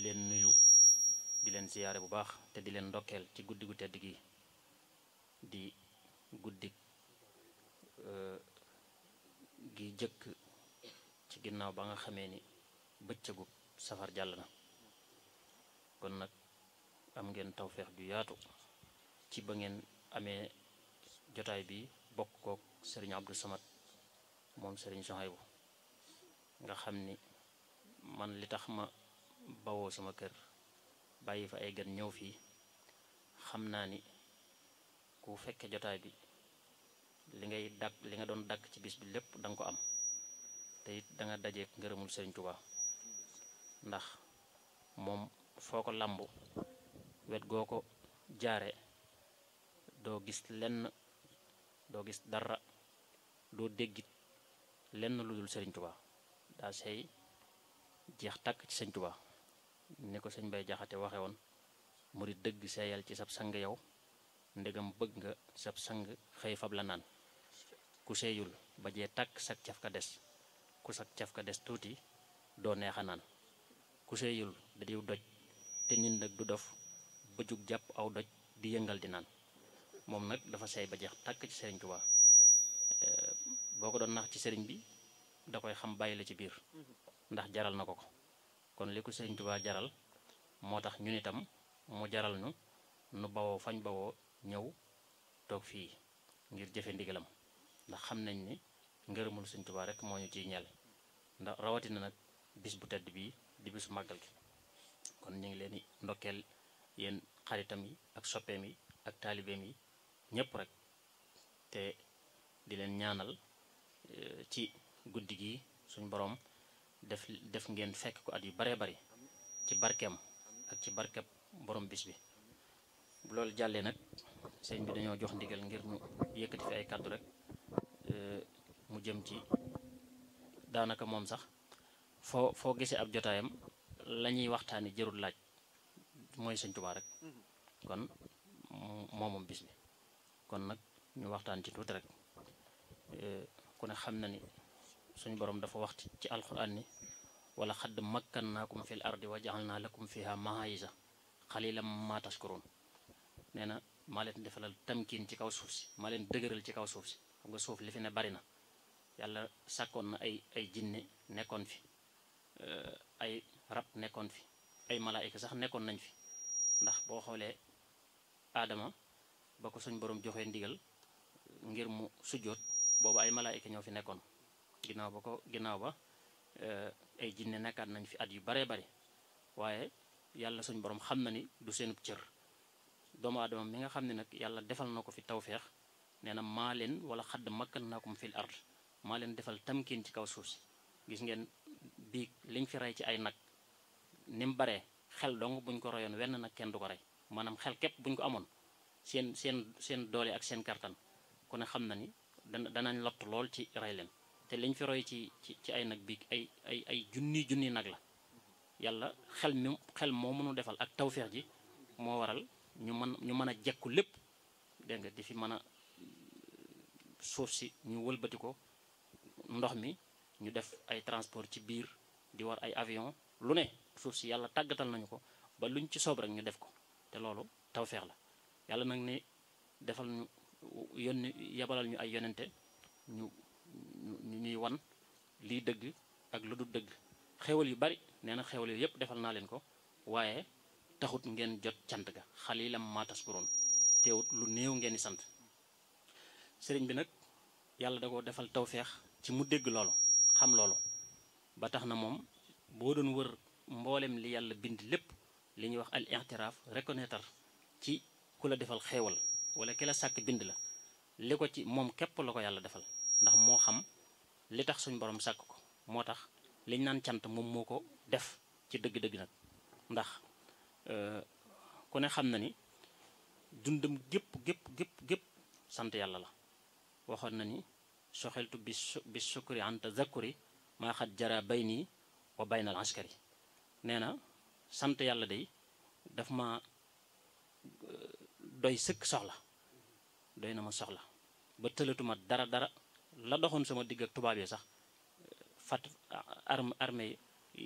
leen nuyu di leen siyaare bu baax te di leen ndokkeel ci guddi gu tedd gi di guddi gi jëkk ci ginnaaw ba nga xamee ni bëccëgu safar jàll na kon nag am ngeen tawfeex ju yaatu ci ba ngeen amee jotaay bi bokk kook sëriñ Abdou Samad moom sëriñ Sohaybu nga xam ni man li tax ma bawoo sama kër bàyyi fa ay gan ñëw fii xam naa ni ku fekke jotaay bi li ngay dàkk li nga doon dàkk ci bis bi lépp da nga ko am te it da nga dajeek ngërëmul sëriñ Tuubaa ndax moom foo ko làmbu wet goo ko jaare doo gis lenn doo gis dara doo déggit lenn lu dul sëriñ Tuubaa daa sey jeex tàkk ci sëñ Tuubaa ni ko sëñ Bay Jaxate waxe woon murit dëgg seeyal ci sab sang yow ndegam bëgg nga sab sang xëy fab la naan ku seeyul ba jee tàkk sak caf ka des ku sak caf ka des tuuti doo neexa naan ku seeyul da diw doj te nit nag du dof ba jug jàpp aw doj di yëngal di naan moom nag dafa seey ba jeex tàkk ci sëriñ Tuubaa boo ko doon nax ci sëriñ bi da koy xam bàyyi la ci biir ndax jaral na ko ko kon li ko sëriñ Tuubaa jaral moo tax ñun itam mu jaral ñu nu bawoo fañ bawoo ñëw toog fii ngir jëfe ndigalam ndax xam nañ ni ngërëmul sëriñ Tuubaa rek moo ñu ciy ñeel ndax rawatina nag bis bu tedd bii di bisu màggal gi kon ñu ngi leen di ndokkeel yéen xaritam yi ak soppeem yi ak taalibeem yi ñépp rek te di leen ñaanal ci guddi gi suñ boroom def def ngeen fekk ko at yu baree bari ci barkeem ak ci barkeb borom bis bi bu loolu jàllee nag sëñ bi dañoo jox ndigal ngir ñu yëkkati fi ay kàddu rek mu jëm ci daanaka moom sax foo foo gisee ab jotaayam la ñuy waxtaani jërul laaj mooy sëñ Tuubaa rek kon moomam bis bi kon nag ñu waxtaan ci tuuti rek ku ne xam na ni suñu borom dafa wax ci alxuraan ni wala xadd makkannaakum fil ardi wa jaxalnaa lakum fiha maayisa xalilan ma tashkurun nee na maa leen defalal tamkiin ci kaw suuf si maa leen dëgëral ci kaw suuf si xam nga suuf li fi ne bari na yàlla sàkkoon na ay ay jinne nekkoon fi ay rab nekkoon fi ay malaayika sax nekkoon nañ fi ndax boo xoolee aadama ba ko suñ borom joxee ndigal ngir mu sujjóot boobu ay malaayika ñoo fi nekkoon ginnaaw ba ko ginnaaw ba ay jinne nekkaat nañ fi at yu baree bari waaye yàlla suñ borom xam na ni du seenub cër doomu aadama mi nga xam ne nag yàlla defal na ko fi tawféex nee na maa leen wala xadd makkan naakum fil ard maa leen defal tamkiin ci kaw suuf si gis ngeen bii liñ fi rey ci ay nag ni mu baree xel dong buñ ko royoon wenn nag kenn du ko rey maanaam xel képp buñ ko amoon seen seen seen doole ak seen kartan ku ne xam na ni dana danañ lott lool ci rey leen te liñ fi roy ci ci ci ay nag bii ay ay ay junni junni nag la yàlla xel mi xel moo mënu defal ak tawféex ji moo waral ñu mën ñu mën a jekku lépp dégg nga di fi mën a suuf si ñu wëlbati ko ndox mi ñu def ay transport ci biir di war ay avion lu ne suuf si yàlla tàggatal nañu ko ba luñ ci soob rek ñu def ko te loolu tawféex la yàlla nag ne defal ñu yónni yabalal ñu ay yonente ñu ñu ñuy wan liy dëgg ak lu du dëgg xewal yu bari nee na xewal yu yépp defal naa leen ko waaye taxut ngeen jot cant ga xalilam maa taskuroon teewut lu néew ngeen di sant sëriñ bi nag yàlla da ko defal tawféex ci mu dégg loolu xam loolu ba tax na moom boo doon wër mboolem li yàlla bind lépp li ñuy wax al i'tiraaf reconnaître ci ku la defal xeewal wala ki la sàkk bind la li ko ci moom képp la ko yàlla defal ndax moo xam li tax suñ borom sàkk ko moo tax liñ naan cant moom moo ko def ci dëgg-dëgg nag ndax ku ne xam na ni dundam gépp gépp gépp gépp sant yàlla la waxoon na ni soxeltu bi bi sukuri anta zakuri maa xat jara bay nii wa baynal askari nee na sant yàlla day daf ma doy sëkk soxla doy na ma soxla ba tëlatuma dara dara la doxoon sama digg ak tubaab yi sax fat arme armée